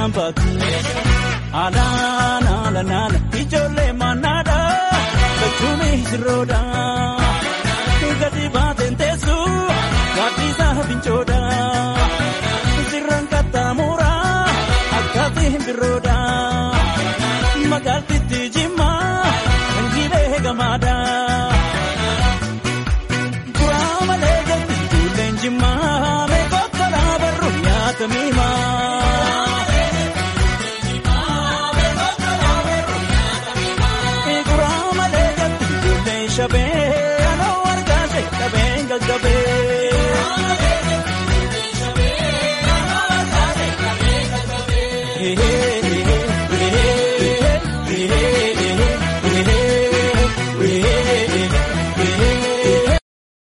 addaan baatu. Alaan alanaan ijoollee mannaadha jechuun sirroodha. Gadi baateen teessu gaaddisaa fincoodha.